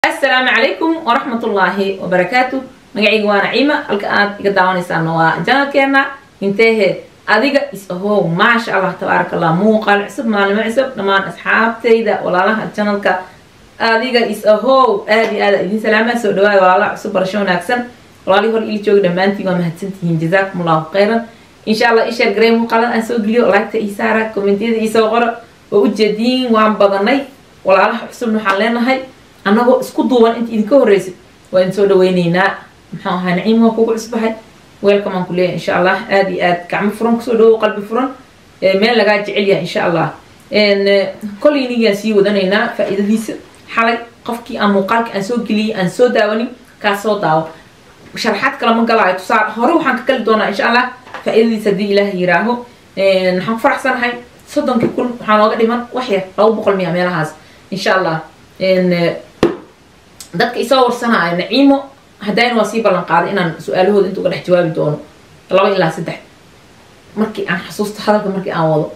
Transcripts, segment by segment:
asalaamu calaykum waraxmatullaahi wabarakaatu magacayga waa naciima halka aad iga daawanaysaana waa janalkeena inteehe adiga is ahow maasha allah tabaaraka allah muuqaal cusub maalimo cusub dhammaan asxaabtayda walaalaha janalka adiga is ahow aada iyo aada idin salaama soo dhawaada walaalaha cusub barasho wanaagsan walaalihii hor ili jooga dhammaantiin waa mahadsantihiin jazaakum allahu khayran insha allah isheer garey muuqaalada aan soo geliyo laagta ii saara kommentiyada iisoo qora oo ujeediin waan badanay walaalaha cusubna waxaan leenahay annagoo isku duuban inta idinka horreysid waa idin soo dhaweyneynaa muxuu ahaa naciim waa kugu cusbahay weelkan aan ku leeyahay insha allah aada iyo aad gacmo furan kusoo dhawow qalbi furan meel lagaa jecel yahay insha allah kollaynigaan sii wadanaynaa faa-iidadiisa xalay qofkii aan muuqaalka aan soo geliyay aan soo daawanin kaa soo daawo sharaxaad kale ma galaayo tusaale hore waxaan ka gali doonaa insha allah faa-iidadiisa haddii ilaah yiraaho waxaan ku faraxsanahay soddonkii kun waxaa nooga dhiman wax yar laba boqol miya meelahaas insha allah dadka isoo warsanaayo naciimo haddayna waa sii ballan qaaday inaan su-aalahooda inta uga dhex jawaabi doono laba ilaa saddex markii aan xasuusto hadalka markii aan wado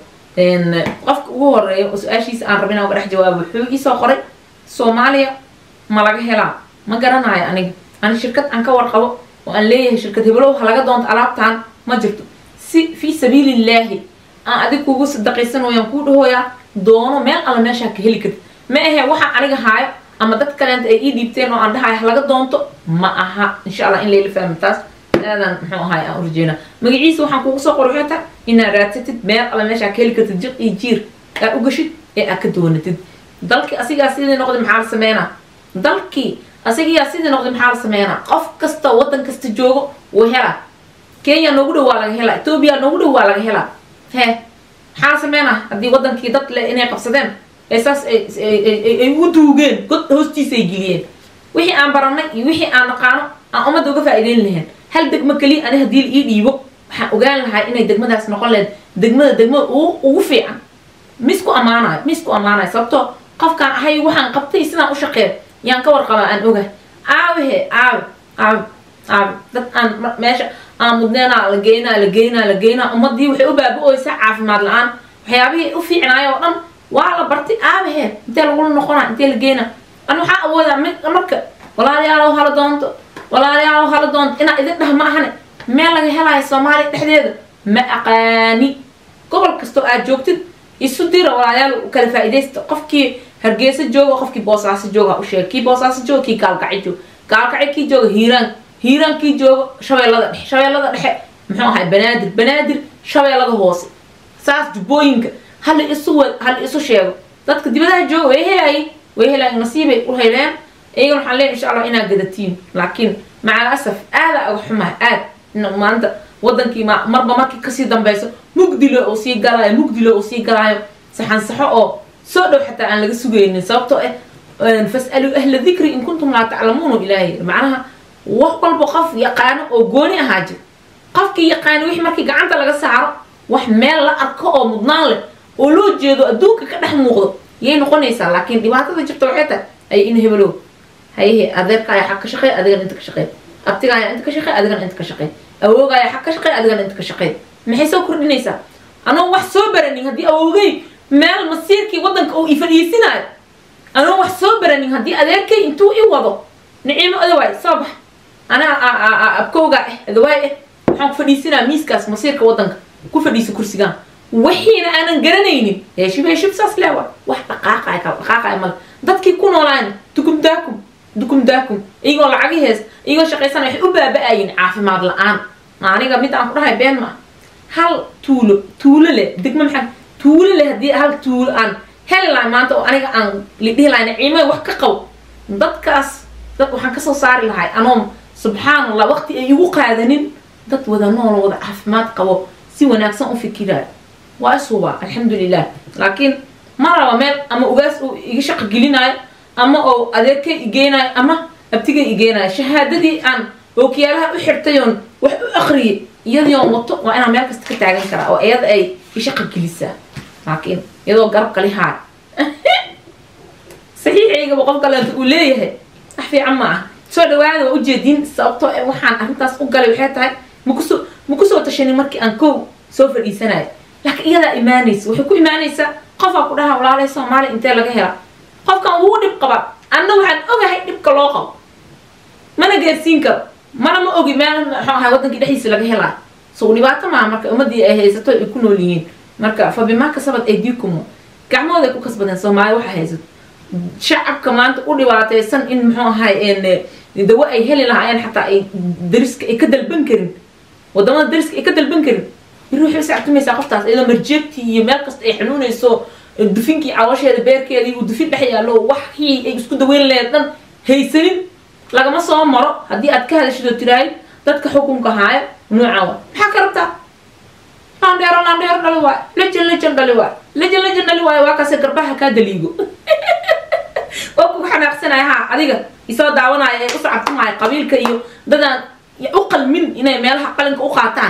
qofka ugu horeeya oo su-aashiisa aan raba inaan uga dhex jawaabo wuxuu iisoo qoray soomaaliya ma laga helaa ma garanayo aniga ani shirkad aan ka warqabo oo aan leeyahay shirkad heblow ha laga doonto alaabtaan ma jirto si fii sabiilillaahi aan adig kugu sadaqaysan wayaan kuu dhahooyaa doono meel alla meeshaa ka heli karti ma ahe waxaan aniga haayo ama dad kaleenta ay ii dhiibteen oo aan dhahayo ha laga doonto ma aha insha allah in layla fahmo taas aadan muxuu ahaay aan urjeena magaciisa waxaan kugu soo qor waxay tahay inaad raadsatid meel alla meeshaa ka heli kartid jiq iyo jiir aad u gashid ee aad ka doonatid dalkii asigaa sidii noqday maxaa la sameynaa dalkii asigiyaa sidii noqday maxaa la sameynaa qof kasta waddan kasta joogo wuu helaa kenya noogu dhow waa laga helaa etoobiya noogu dhow waa laga helaa he maxaa la sameynaa haddii waddankii dad le inay qabsadeen ee saas ay u duugeen god hoostiisa ay geliyeen wixii aan baranay iyo wixii aan naqaano aan ummadda uga faa'iideyn lahayn hal degmo keliya ani haddii la ii dhiibo waxaan ogaan lahaa inay degmadaas noqon lahayd degmada degmada ugu fiican misku ammaanayo misku ammaanayo sababtoo qofkaan ahay waxaan qabtay sidaan u shaqeeyo yaan ka warqabaa aan ogahay aawehe aawe aawe aawe dad aan meesha aan mudneenaa la geynaa la geynaa la geynaa ummadii waxay u baaba-oysaa caafimaad la-aan waxyaabihii u fiicnaayo oo dhan waa la bartay aabahe intee lagula noqonaa intee la geynaa an waxaa awoodaa marka walaalayaalow hala doonto walaalayaalow hala doonto inaa idin dhah ma ahane meel laga helaayo soomaaliya dhexdeeda ma aqaani gobol kastoo aad joogtid isu dira walaalayaal kala faa-idaysta qofkii hargeysa jooga qofkii boosaaso jooga ha u sheega kii boosaaso jooga kii gaalkacyo jooga gaalkacyo kii jooga hiiraan hiiraan kii jooga shabeellada dhexe shabeellada dhexe muxuu ahay banaadir banaadir shabeellada hoose saas jubbooyinka hala isu wad hala isu sheego dadka dibadaha jooga way helaayay way helaayay nasiibay u heleen iyagana waxaan leeyahay insha allah inaad gadatiin laakiin macal asaf aada aga xumaa aad in maanta wadankii ma marba markii kasii dambeyso mugdilo uu sii galaayo mugdilo uu sii galaayo saxan saxo oo soo dhow xataa aan laga sugaynin sababtoo ah fas'aluu ahla dikri in kuntum laa taclamuunu ilaahay macnaha wax walba qof yaqaano oo gooni ahaa jir qofkii yaqaano wixii markii gacanta laga saaro wax meel la arko oo mudnaan leh oo loo jeedo adduunka ka dhex muuqdo yay noqonaysaa laakiin dhibaatada jirta waxay tahay ay in hebelow hayehe adeerka ayaa xag ka shaqeey adigana inta ka shaqeey abtiga ayaa inta ka shaqeey adigana inta ka shaqeey awooga ayaa xag ka shaqeey adigana inta ka shaqeey maxay soo kordhinaysaa anoo wax soo baranin haddii awoogay meel masiirkii waddanka uu ifadhiisinaayo anoo wax soo baranin haddii adeerkay intuu i wado niciimo adawaay soo bax anaa abkowga ah adawaay ah waxaan ku fadhiisinaa miiskaas masiirka waddanka ku fadhiisa kursigaan wixiina aanan garanaynin heeshib heeshib saas leewa wax dhaqaaqaya kala dhaqaaqaya male dadkii ku noolaan dukum daakum dukum daakum iyagoo lacagi hees iyagoo shaqaysanaya waxay u baaba-ayin caafimaad la-aan aniga mid aan ku dhahay been ma hal tuulo tuulo leh degma maxaa tuulo leh haddii hal tuulo aan heli lahay maanta oo aniga aan lidhihi lahay naciimay wax ka qabo dadkaas dad waxaan kasoo saari lahay anoom subxaan allah waqti ay igu qaadanin dad wada nool wada caafimaad qabo si wanaagsan u fikiraayo waa isuba alxamdulilah laakiin ma raba meel ama ugaas uu iga shaqo gelinayo ama oo adeerkay igeenayo ama abtigay igeenayo shahaadadii aan ookiyaalaha u xirtayoon wax u akriyay iyadioon wato waa inaan meel kasta ka taagan karaa oo iyada ay ishaqa gelisaa laakiin iyadoo garab kali haay saxiixaygaba qof kaleeta uu leeyahay wax fiican ma ah soo dhawaada waa ujeedin sababtoo waxaan arrintaas u galay waxay tahay makusoo ma kusoo tashanin markii aan kow soo fadhiisanayo laakiin iyadaa imaanaysa waxay ku imaanaysaa qofaa ku dhaha walaalay soomaaliya intee laga hela qofkan wuu dhib qaba anna waxaan ogahay dhibka loo qabo mana gaarsiin karo mana ma ogi meel muxuu ahay wadankii dhexdiisa laga helaa so dhibaato maaha marka ummadii ay haysato ay ku nool yihiin marka fa bimaa kasabad aydiikumu gacmooday ku kasbadeen soomaali waxa haysato shacabka maanta u dhibaataysan in muxuu ahay dawo ay heli lahaayeen xataa ay dariska ay ka dalban karin wadamada dariska ay ka dalban karin biri waxay sactumaysaa qoftaas iyadoo marjeegtii iyo meel kasta ay xanuunayso dufinkii caloosheeda beerkeedii uu dufin dhex yaallo waxii ay isku daweyn lahayd dhan haysanin lagama soo maro haddii aad ka hadashid oo tiraahid dadka xukunka haaya nooca wa maxaa ka rabtaa landheero landheero dhali waay lejan lejan dhali waay lejan lejan dhali waayo waa kaase garbaha kaa daliigo oo kugu xanaaqsanaya ha adiga isoo daawanaya ee u sacabtumaya qabiilka iyo dadaan u qalmin inay meelaha qalinka u qaataan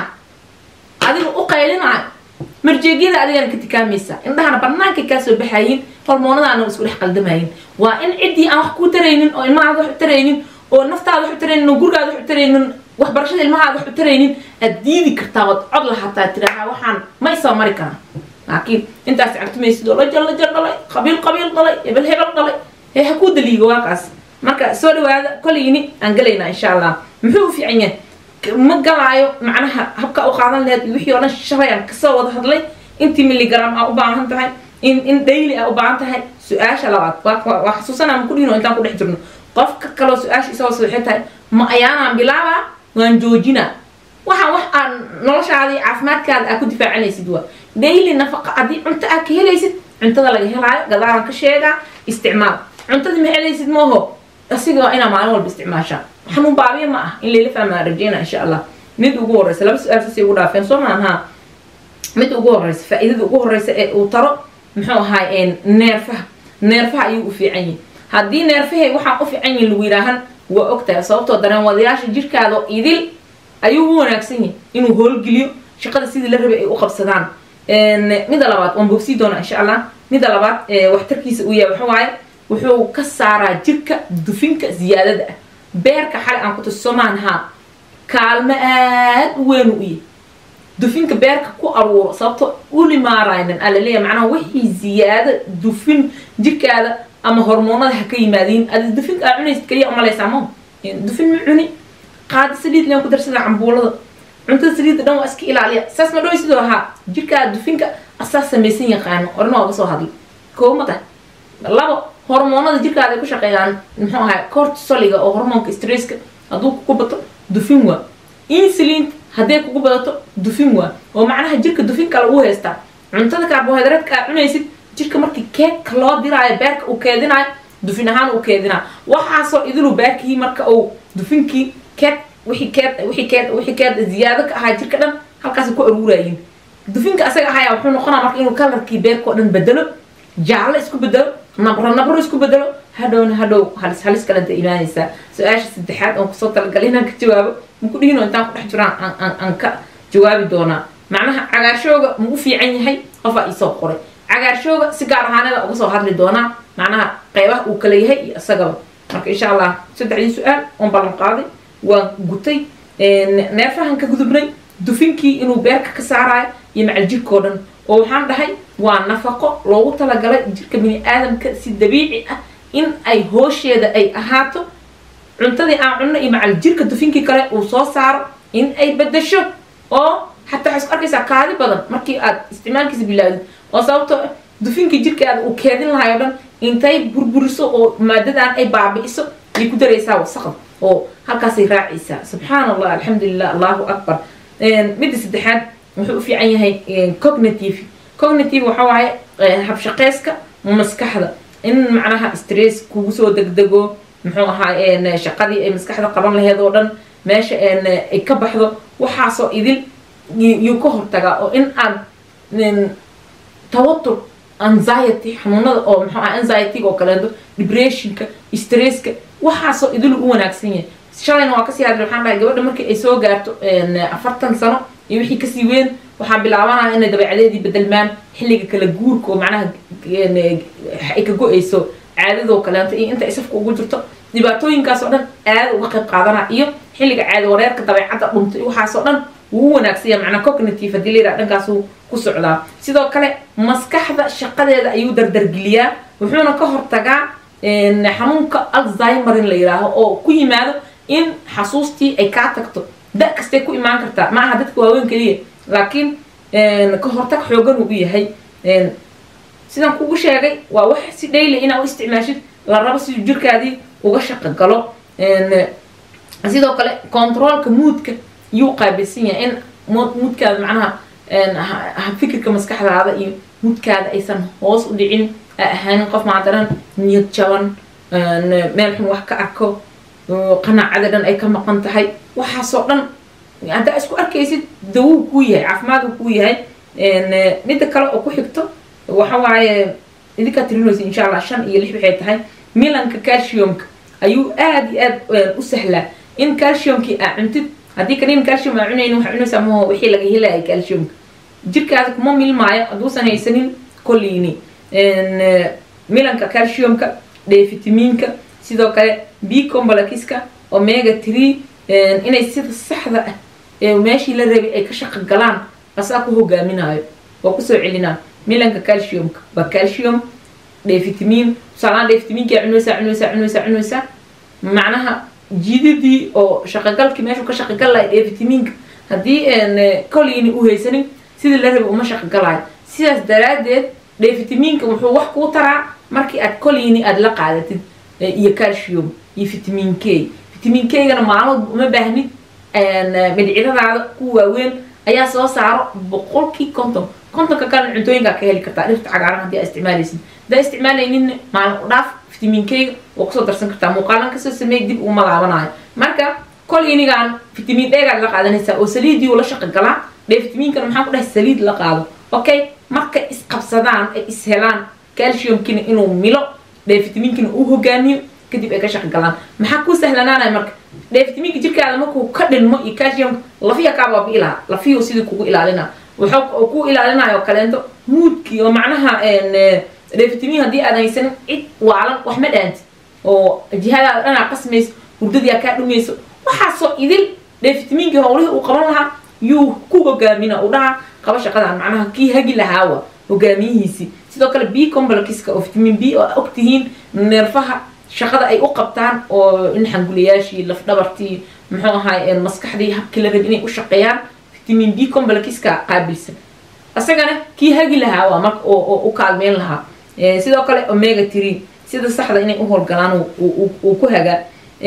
adiga u qaylinayo marjeegyada adigana ka tikaamaysa indhahana banaanka kaa soo baxayin hormoonadaana isku dhex qaldamayin waa in ciddii aan wax kuu taraynin oo ilmahaada wax u taraynin oo naftaada wax u taraynin oo gurigaada wax u taraynin waxbarashada ilmahaada wax u taraynin aad diidi kartaa waad cod lahataa tiraha waxaan ma isoo mari karaa laakiin intaas cabtumaysid oo lajal lajal dhalay qabiil qabiil dhalay hebel hebel dhalay ee ha kuu daliigo waakaas marka soo dhawaada kolayni aan galaynaa insha allah muxuu u fiican yahay ma galaayo macnaha habka u qaadan laheyd iyo wixii oo dhan shalay aan kasoo wada hadlay intii milligram aa u baahan tahay in in daily aa u baahan tahay su-aasha labaad waa xasuusanaa ma ku dhihino intaan ku dhex jirno qofka kaloo su-aasha isagoo waxay tahay ma ayaanaan bilaabaa waan joojinaa waxaan wax aan noloshaada iyo caafimaadkaada aa ku difaacanaysid waa daily nafaqa haddii cunto aa ka helaysid cuntada laga helaayo gadaalan ka sheegaa isticmaal cuntadii ma helaysid mooho asiga waa inaa maalin walba isticmaashaa xanuun baabiya ma ah in layla fahmaa rajeyna insha allah mid ugu horeysa laba su-aal sasay ugu dhaafeen soo maaha mid ugu horeysa faa-iidada ugu horeysa ee uu taro muxuu ahaay neerfaha neerfaha ayuu u fiican yihin haddii neerfahay waxaan u fiican yihin lagu yidhaahan waa ogtahay sababtoo dareen wadayaasha jirkaada idil ayuu u wanaagsan yahay inuu hoolgeliyo shaqada sidii la rabay ay u qabsadaan midda labaad waan bogsii doonaa insha allah midda labaad waxtarkiisa uu yahay waxa waaye wuxuu ka saaraa jirka dufinka ziyaadada ah beerka xalay aan ku tuso maaha kaalmo aad u weyn u yahay dufinka beerka ku aruuro sababto ulimaaraynan aa laleeyahay macnaha wixii ziyaado dufin jirkaada ama hormoonada ha ka yimaadiin adi dufinka aa cunaysid kaliya umalaysaa ma dufin ma cuni qaada saliid leen ku darsada cambuulada cuntada saliidda dhan waa iska ilaaliya saas ma dhawi sidoo ahaa jirkaada dufinka asaa samaysan yaqaano orna waa ga soo hadlay koo ma tahay labo hormoonada jirkaada ay ku shaqeeyaan muxuu ahay cortisoliga oo hormoonka stresska hadduu kugu bato dufin waa insulin hadday kugu badato dufin waa oo macnaha jirka dufin kale uu haystaa cuntada carbohydratka aad cunaysid jirka markii keedka loo diraayo beerka uu keedinaayo dufin ahaan uu keedinaayo waxaasoo idilu beerkii marka uu dufinkii keed wixii keed wixii keed wixii keed ziyaado ka ahaa jirka dhan halkaas ku aruuraayin dufinka asaga ahaya wuxuu noqonaa marka inuu kalarkii beerka oo dhan bedelo jaallo isku bedelo nabro nabro isku bedelo hadhowna hadhow halis halis kalenta imaanaysaa su-aasha saddexaad oon kusoo talagalay inaan ka jawaabo maku dhihino intaan ku dhex jiraan aan aan ka jawaabi doonaa macnaha cagaarshooga ma u fiican yahay qofaa iisoo qoray cagaarshooga si gaar ahaaneeda uga soo hadli doonaa macnaha qeybaha uu kala yahay iyo isagaba marka insha allah saddexdii su-aal oon ballan qaaday waan gutay neerfahan ka gudubnay dufinkii inuu beerka ka saaraayo iyo macal jirkao dhan oo waxaan dhahay waa nafaqo loogu talagalay jirka bini aadamka si dabiici ah in ay hoosheeda ay ahaato cuntadii aan cunno iyo macal jirka dufinkii kale uu soo saaro in ay bedasho oo xataa waxay isku arkaysaa kaadi badan markii aad isticmaalkiisa bilaawdid oo sababtoo dufinkii jirkaada uu keedin lahay oo dhan intay burburiso oo maadadan ay baabi'iso ayay ku daraysaa wasaqda oo halkaasay raacaysaa subxaan allah alxamdulilah allahu akbar midda saddexaad wuxuu u fiican yahay cognitive cognitive waxa waaye habshaqeyska maskaxda in macnaha stress kugu soo degdego muxuu ahaa shaqadii ay maskaxda qaban laheed oo dhan meesha ay ka baxdo waxaasoo idil yuu ka hortagaa oo in aad tawatur anxiety xanuunada oo muxuu aha anxietyga oo kaleeto depressionka stresska waxaasoo idilu u wanaagsan yahay shalayna waa kasii hadlay waxaan dhahay gabadha markii ay soo gaarto afartan sano iyo wixii kasii weyn waxaan bilaabanaya inay dabeecadeedii bedelmaan xilliga kala guurka oo macnaha ay ka go-ayso caadadoo kaleeto iyo inta ay safka ugu jirto dhibaatooyinkaas oo dhan aada uga qayb qaadana iyo xilliga caadi wareerka dabeecadda dhuntay waxaasoo dhan wuu wanaagsanya macnaa cognitive haddii la yidhaha dhankaasuu ku socdaa sidoo kale maskaxda shaqadeeda ayuu dardargeliyaa wuxuuna ka hortagaa xanuunka alzheimerin la yidhaaho oo ku yimaado in xasuustii ay kaa tagto da kastay ku imaan kartaa ma aha dadka waaweyn keliya laakiin ka hortag xoogan uu u yahay sidaan kugu sheegay waa wax si dhayli inaa u isticmaashid la rabo siduu jirkaadii uga shaqo galo sidoo kale controolka muudka yuu qaabilsan yahay in muudkaada macnaha fikirka maskaxdaada iyo muudkaada aysan hoos u dhicin a ahaanin qof maadaran niyad jaban meel xun wax ka arko qanaacada dhan ay ka maqan tahay waxaasoo dhan haddaa isku arkaysid dawuu kuu yahay caafimaaduu kuu yahay midda kale oo ku xigto waxa waaye idinkaa tirinaysa insha allah shan iyo lix waxay tahay milanka calciumka ayuu aada iyo aad u sahlaa in calciumkii aa cuntid haddii kaniin calcium aa cunayn waxaa cunaysaa maho wixii laga helaya calciumka jirkaada kuma milmaayo hadduusan haysanin kolliini milanka calciumka dhefitamiinka sidoo kale b combalkiska omega tree inay sida saxda ah ee meeshii la rabay ay ka shaqo galaan asaa ku hogaaminayo waa kusoo celinaa milanka calciumka waa calcium dhefitamiin tusaalaan dhefitamiinkaa cunaysaa cunaysaa cunaysaa cunaysaa macnaha jididii oo shaqagalkii meeshuu ka shaqagal lahay dhefitamiinka haddii kolini u haysanin sidii la rabay uma shaqagalayo sidaas daraaddeed dhefitamiinka wuxuu wax kuu taraa markii aad kolini aada la qaadatid iyo calcium iyo vitamin k vitamin k-gana maalmoodba uma baahnid midcidadaada ku waaweyn ayaa soo saaro boqolkii konton kontonka kalena cuntooyinkaa ka heli kartaa dhirta cagaaran haddii aa isticmaalaysid haddaa isticmaalaynin maalin u dhaaf vitamin k-ga waa kusoo darsan kartaa muuqaalan kasoo sameey dib uma laabanayo marka kolinigan vitamin d-gaad la qaadanaysaa oo saliidii uu la shaqo galaa dhee vitamiinkana maxaan ku dhahay saliid la qaado okay markay isqabsadaan ay is helaan calciumkina inuu milo dhefitamiinkina uu hogaamiyo kadib ay ka shaqo galaan maxaa kuu sahlanaanaya marka dhefitamiinka jirkaada markuu ka dhinmo iyo calciumka lafiya kaa baabi'i lahaa lafiyuu sidii kugu ilaalina wuxuu ku ilaalinayo kaleento muudkii oo macnaha dhefitamiin haddii aadan haysanin cid waalan wax ma dhaanti oo jihadaada dhanaa qasmayso hurdadiyaa kaa dhumayso waxaasoo idil dhefitamiinkii howlihii uu qaban lahaa yuu ku hogaamina u dhaha qaba shaqadan macnaha kii hagi lahaawa hogaamiyihiisii sidoo kale b combalkiska oo vitamin b oo og tihiin neerfaha shaqada ay u qabtaan oo in xanguliyaashii lafdhabartii muxuu ahaay maskaxdii habkii la rab inay u shaqeeyaan vitamin b combalkiska qaabilsan isagana kii hagi lahaa waa marka oo u kaalmeyn lahaa sidoo kale omega tree sida saxda inay u howlgalaan uu ku hagaa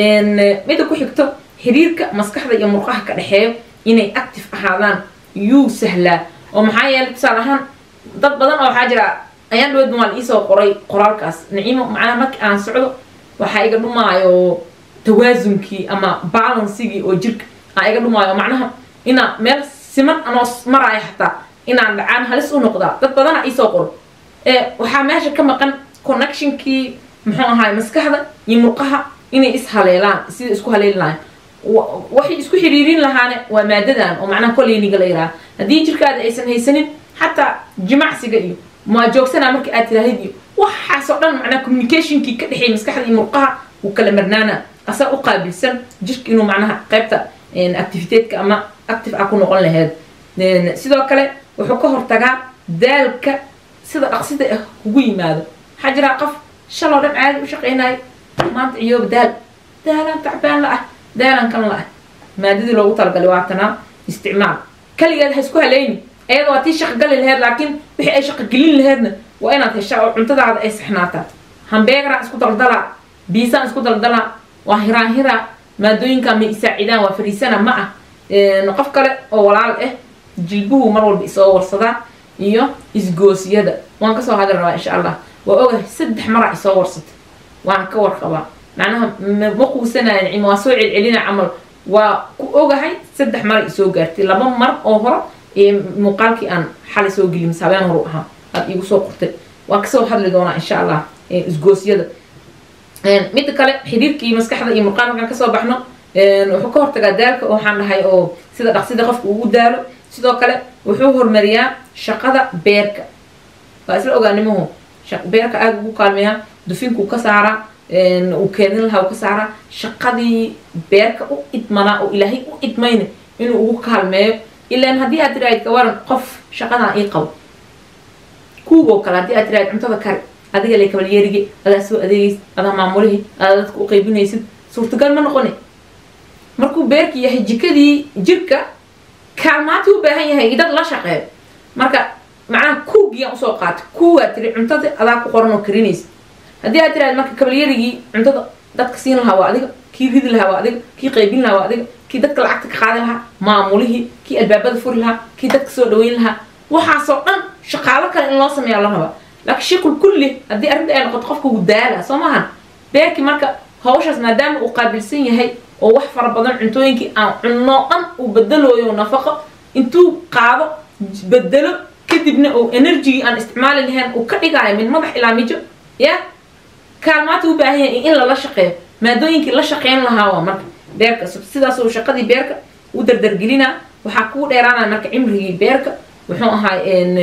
midda ku xigto xiriirka maskaxda iyo murqaha ka dhexeeyo inay active ahaadaan yuu sahlaa oo maxaa yeelay tusaale ahaan dad badan oo waxaa jira ayaan dhaweed maal iisoo qoray qoraalkaas naciimo macnaha markii aan socdo waxaa iga dhumaayo tawaasunkii ama balansigii oo jirka aa iga dhumaayo macnaha inaa meel siman anoo maraayo xataa inaan dhacaan halis u noqdaa dad badana iisoo qoro waxaa meesha ka maqan connectionkii muxuu ahaay maskaxda iyo murqaha inay is haleelaan sida isku haleeli lahayn waxay isku xiriirin lahaane waa maadadan oo macnaha koleyniga la yidhaha haddii jirkaada aysan haysanin xataa jimacsiga iyo ma joogsanaa marka aad tiraahid iyo waxaasoo dhan macnaha communicationkii ka dhexeeya maskaxda iyo murqaha wuu kala marnaana asaa u qaabilsan jirka inuu macnaha qaybta activiteedka ama active ah ku noqon laheyd sidoo kale wuxuu ka hortagaa daalka sida dhaqsida ah kugu yimaado waxaa jiraa qof shaloo dhan caadi u shaqeynayo maanta ciyooba daal daalaan tacbaan la ah daalan kan la ah maadadii loogu talagalay waatanaa isticmaal kaligeed ha isku haleyni ayada waa tii shaqogali laheyd laakiin wixii ay shaqogelin laheydna waa inaad heshaa oo cuntadaada ay saxnaataa hambeegaraa isku daldalaa biisaan isku daldalaa waa hiraan hiraa maadooyinkaa may isaacidaan waa fariisana ma ah qof kale oo walaal ah jilbuhu mar walba isoo warsadaa iyo isgoosiyada waan kasoo hadli rabaa insha allah waa ogahay saddex maraa isoo warsata waan ka warqabaa macnaha ma quusanaya nicimo waa soo celcelina camal waa ku ogahay saddex mara isoo gaartay laba mar oo hore ee muuqaalkii aan xalay soo gelin habeen horu ahaa aad iigu soo qortay waa kasoo hadli doonaa insha allah isgoosyada midda kale xiriirkii maskaxda iyo murqaan markaan kasoo baxno wuxuu ka hortagaa daalka oo waxaan dhahay oo sida dhaqsida qofka ugu daalo sidoo kale wuxuu hormariyaa shaqada beerka waa isla ogaanimuhu beerka aada ugu kaalmeeyaa dufinkuu ka saaraa uu keenin lahaa uu ka saaraa shaqadii beerka u idmanaa oo ilaahay u idmayna inuu ugu kaalmeeyo ilaan haddii aad tiraahid ka waran qof shaqadan ii qabo kuugoo kale haddii aad tiraahid cuntada kari adiga le kabalyeerigi adaa soo adeegaysid adaa maamulihii adaa dadka u qaybinaysid suurtagal ma noqoni markuu beerka yahay jikadii jirka kaalmaati u baahan yahay dad la shaqeeyo marka macnaha kuugiyaan usoo qaatay kuwaa tiri cuntada adaa ku qoran oo karinaysa haddii aad tiraad marka kabalyarigii cuntada dadka siin lahaa waa adiga kii ridi lahaa waa adiga kii qaybin lahaa waa adiga kii dadka lacagta ka qaadan lahaa maamulihii kii albaabada furi lahaa kii dadka soo dhaweyn lahaa waxaasoo dhan shaqaalo kale in loo sameeya la rabaa laakiin shaqul kulli haddii arrinta ay noqoto qofka uu daala soo maahan beerkii marka hawshaas maadaama uu qaabilsan yahay oo wax fara badan cuntooyinkii aan cunno dhan uu bedelooyo nafaqo intuu qaado bedelo kadibna uu enerjigii aan isticmaali lahayn uu ka dhigaayo min madax ilaa mijo ya kaalmaata u baahan yahay in lala shaqeeyo maadooyinkii la shaqeyn lahaa waa marka beerka sidaas uu shaqadii beerka u dardargelinaa waxaa kuu dheeraanaya marka cimrigii beerka wuxuu ahaa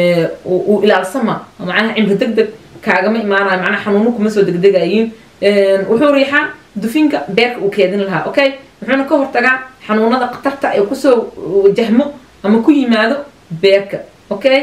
uu ilaalsama macnaha cimri deg deg kaagama imaanayo macnaha xanuuno kuma soo degdegayiin wuxuu riixaa dufinka beerka uu keedin lahaa okay wuxuuna ka hortagaa xanuunada khatarta ay kusoo wajahmo ama ku yimaado beerka okay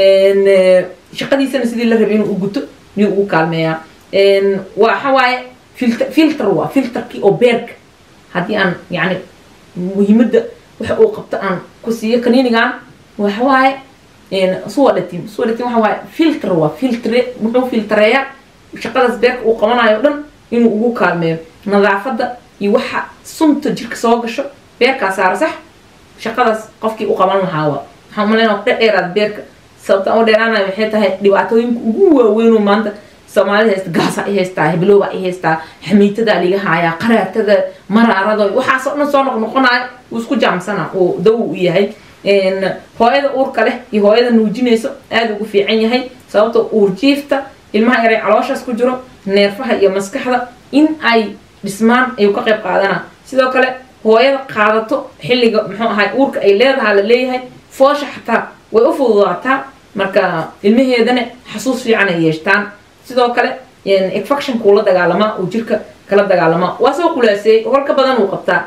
shaqadiisana sidii la rabay inuu u guto miyuu ugu kaalmeeyaa waxa waaye filter filter waa filterkii oo beerka haddii aan yani muhiimadda waxa uu qabto aan ku siiyo kaniinigan waxa waaye suwadatin suwadatin waxa waaye filter waa filtre wuxuu filtreeyaa shaqadaas beerka uu qabanayo o dhan inuu ugu kaalmeeyo nadaafadda iyo waxa sunta jirka soo gasho beerkaa saara sax shaqadaas qofkii u qaban lahaa waa waxaan umaleynaa ku dhedheeraad beerka sababta aan u dheeraanayo waxay tahay dhibaatooyinka ugu waaweynoo maanta soomaalida haysta gaasa i haystaa hiblowba i haystaa xamiitadaa liga haayaa qaraatada maraarada waxaasoo dhan soo noqnoqonayo uu isku jaamsana uu dawo u yahay hooyada uurka leh iyo hooyada nuujinayso aada ugu fiican yahay sababta uurjiifta ilmaha yaray calooshaas ku jiro neerfaha iyo maskaxda in ay dhismaan ayuu ka qayb qaadanaa sidoo kale hooyada qaadato xilliga muxuu ahay uurka ay leedahaa la leeyahay foosha xataa way u fududaataa marka ilmaheedana xasuus fiican ay yeeshtaan sidoo kale infectionkuu la dagaalamaa uu jirka kala dagaalamaa waa soo qulaaseeyey holka badan uu qabtaa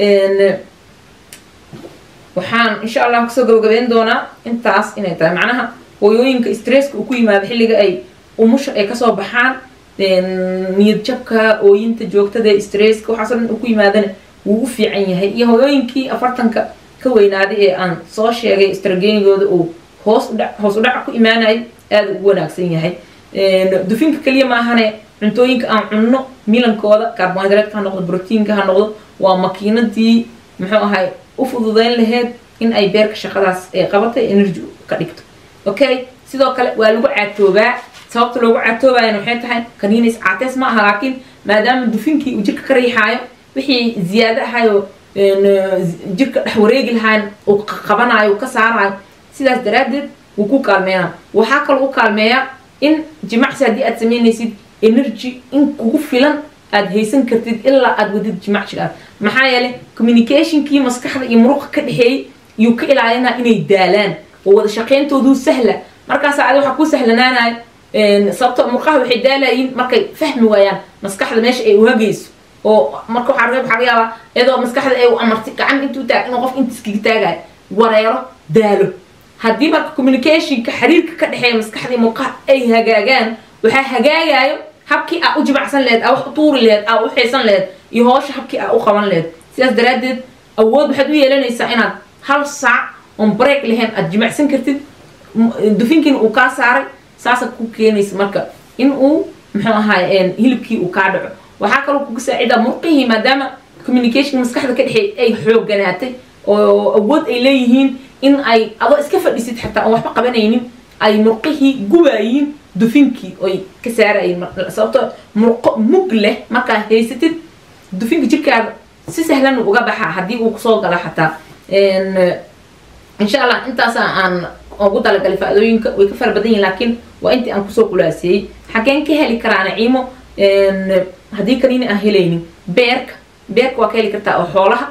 waxaan insha allah kasoo gabagabeyn doonaa intaas inay tahay macnaha hooyooyinka stresska uu ku yimaado xilliga ay umusha ay kasoo baxaan niyad jabka ooyinta joogtada stresska waxaasoo dhan uu ku yimaadana wuu u fiican yahay iyo hooyooyinkii afartanka ka weynaaday ee aan soo sheegay stragenigooda uu hoos udhac hoos udhaca ku imaanayay aada ugu wanaagsan yahay dufinka keliya maahane cuntooyinka aan cunno milankooda carbohydratka ha noqdo brotiinka ha noqdo waa makiinadii muxuu ahay u fududeyn laheyd in ay beerka shaqadaas ee qabatay energy ka dhigto okay sidoo kale waa lagu caatoobaa sababta loogu caatoobayana waxay tahay kaniinis caateys ma aha laakiin maadaama dufinkii uu jirka ka riixaayo wixii ziyaado ahayo jirka dhex wareegi lahaan uu qabanayo uu ka saarayo sidaas daraaddeed wuu ku kaalmeynaa waxaa kaloo u kaalmeeyaa in jimacsi haddii aad samaynaysid energy in kugu filan aad haysan kartid ilaa aad wadid jimacsigaas maxaa yeelay communicationkii maskaxda iyo muruqa ka dhexeeyey iyuu ka ilaalinaa inay daalaan oo wada shaqayntooduu sahla markaas adi waxaa ku sahlanaanayo sababto murqaha waxay daalayiin markay fahmi waayaan maskaxda meesha ay uhagayso oo marka waxaa waxaa laga yaabaa iyadoo maskaxda ay u amartay gacan intuu taag inuu qof intiiskaga taagayo wareero daalo haddii marka communicationka xiriirka ka dhexeeya maskaxdii murqaha ay hagaagaan waxaa hagaagayo habkii aa u jimacsan lehed aa wax u tuuri lehed aa u xiisan lehed iyo hoosha habkii aa u qaban lehed sidaas daraaddeed awood waxaad u yeelanaysaa inaad hal saac oon break lahayn aad jimacsan kartid dufinkiina uu kaa saaray saasa ku keenaysa marka in uu muxuu ahaay hilibkii uu kaa dhaco waxaa kaloo kuga saacidaa murqihii maadaama communication maskaxda ka dhexeey ay xooganaatay oo awood ay leeyihiin in ay adoo iska fadhisid xataa aan waxba qabanaynin ay murqihii gubayiin dufinkii oy ka saarayiin sababto murqo mug leh markaa haysatid dufinka jirkaada si sahlan uga baxaa haddii uu kusoo gala xataa insha allah intaasa aan ugu talagalay faa-idooyinka way ka fara badan yihin laakiin waa intii aan kusoo qulaaseeyey xageen ka heli karaa naciimo haddii kaniini aan helaynin beerka beerka waa ka heli kartaa oo xoolaha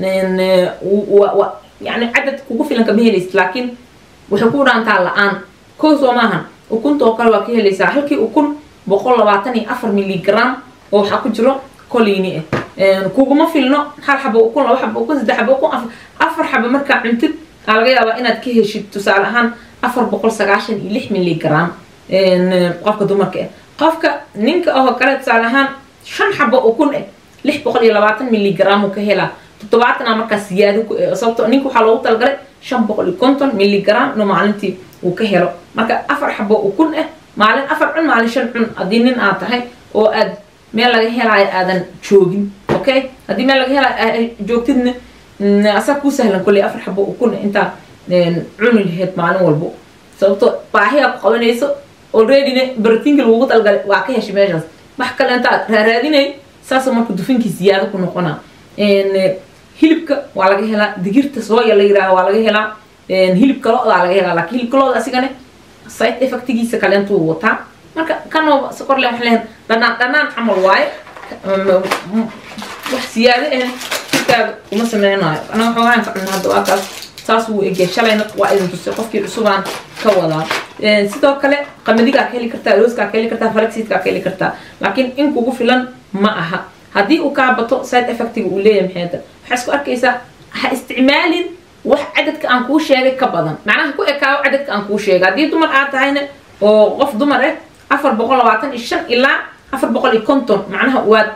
yani cadad kugu filan kama helaysid laakiin waxay ku dhaantaa la-aan kow soo maahan ukunta oo kale waa ka helaysaa halkii ukun boqol labaatan iyo afar milligram oo waxaa ku jiro colini ah kuguma filno hal xabo ukun laba xabo ukun saddex xabo ukun afar xabo markaa cuntid aa laga yaabaa inaad ka heshid tusaale ahaan afar boqol sagaashan iyo lix milligram qofka dumarka ah qofka ninka ahoo kale tusaale ahaan shan xabo ukun eh lix boqol iyo labaatan milligram uu ka helaa toddobaatana markaas siyaado ku sababto ninka waxaa loogu talagalay shan boqol iyo konton milligram inuu maalintii uu ka helo marka afar xabo ukun ah maalin afar cun maalin shan cun haddii nin aad tahay oo aad meel laga helaayo aadan joogin okay haddii meel laga helaayo joogtidna asaa kuu sahlan kolley afar xabo ukun intaa cuni laheyd maalin walbo sababto baahiyaa ku qabanayso alreadyna barotiinka lagugu talgalay waa ka heshay meeshaas wax kale intaad raaraadinay saasoo marka dufinkii siyaado ku noqonaa hilibka waa laga helaa digirta sooya la yiraah waa laga helaa hilibka lo-daa laga helaa laakiin hilibka lo-da asigane side effectigiisa kaleentuu wataa marka kanoo sokorle waxaan leeyahay dhanaan dhanaan camal waaye wax siyaado ah jirkaaga uma sameynayo anaga xoogaan ka cunna hadda waa kaas saas wuu egya shalayna waa idin tusay qofkii cusubaan ka wadaa sidoo kale qamadigaa ka heli kartaa looskaa ka heli kartaa falaxiidkaa ka heli kartaa laakiin in kugu filan ma aha haddii uu kaa bato side effectiga uu leeyahay maxayta waxaa isku arkaysaa ha isticmaalin wax cadadka aan kuu sheegay ka badan macnaha ku ekaawo cadadka aan kuu sheegay haddii dumar aad tahayna oo qof dumar ah afar boqol labaatan iyo shan ilaa afar boqol iyo konton macnaha waad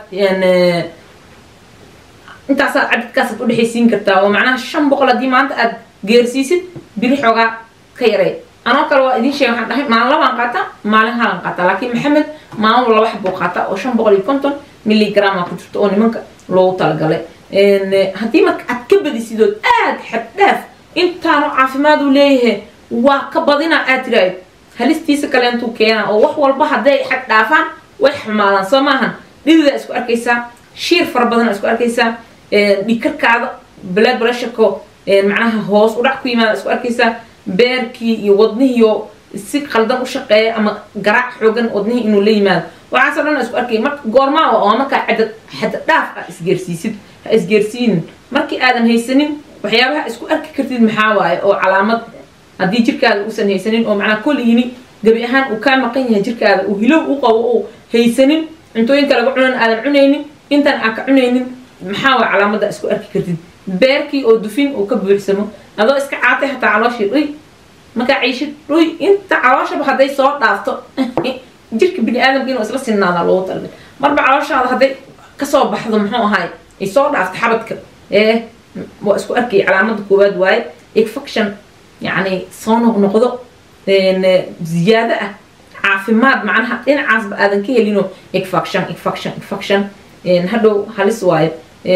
intaasaa cadadkaasaad udhexaysiin kartaa oo macnaha shan boqol haddii maanta aad geersiisid biri xoogaa ka yaray anoo kale waa idin sheega waxaan dhahay maalin labaan qaataa maalin halan qaataa laakiin maxamed maalin laba xabuu qaataa oo shan boqol iyo konton milligrama ku jirto oo nimanka loogu talagalay haddii marka aad ka badisidood aad xaddhaaf intaanu caafimaad uu leeyahay waa ka badinaa aad tiraahid halistiisa kaleentuu keenaa oo wax walba hadday xag dhaafaan way xumaadaan soo maahan dhididaa isku arkaysaa shiir fara badan isku arkaysaa dhikarkaada blood pressureko macnaha hoos udhac ku yimaada isku arkaysaa beerkii iyo wadnihiiyo si qaldan u shaqeeya ama garaac xoogan wadnihii inuu la yimaado waxaasoo dhan isku arkay marka goormaa waa markaa cadad xadad dhaaf ah isgeersiisid ha isgeersiinin markii aadan haysanin waxyaabaha isku arki kartid maxaa waaye oo calaamad haddii jirkaada uusan haysanin oo macnaa koliyini gebi ahaan uu kaa maqan yahay jirkaada uu hilow u qabo uu haysanin cuntooyinka laga cunan aadan cunaynin intaan aan ka cunaynin maxaa waa calaamada isku arki kartid beerkii oo dufin uu ka buuxsamo adoo iska caatay hataa calooshii dhuy markaa ciishid dhuy inta calooshaba hadday soo dhaafto jirka bini aadamka inuu isla sinnaada loogu talgay marba calooshaada hadday kasoo baxdo muxuu ahaay ay soo dhaafto xabadka ee waa isku arkay calaamada koowaad waaye infection yacni soo noqnoqdo ziyaado ah caafimaad macnaha dhinacaasba aadan ka helino infection infection infection hadhow halis waayo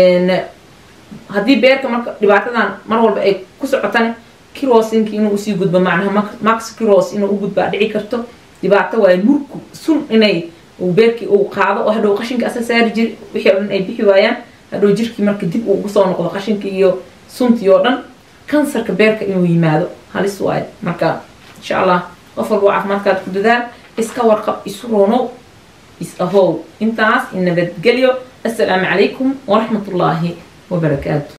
haddii beerka marka dhibaatadan mar walba ay ku socotane kirosinki inuu usii gudbo macnaha max kiros inuu u gudbaa dhici karto dhibaato waayo murku sun inay beerkii uu qaado oo hadhow qashinka asa saari jir wixii oo dhan ay bixi waayaan hadhow jirkii marka dib uu ugu soo noqdo qashinkii iyo suntii oo dhan kansarka beerka inuu yimaado halis waayo marka insha allah qof walba caafimaadkaad ku dadaal iska warqab isu roonow is ahow intaas in nabadgelyo assalaamu calaykum waraxmat ullaahi wabarakaatu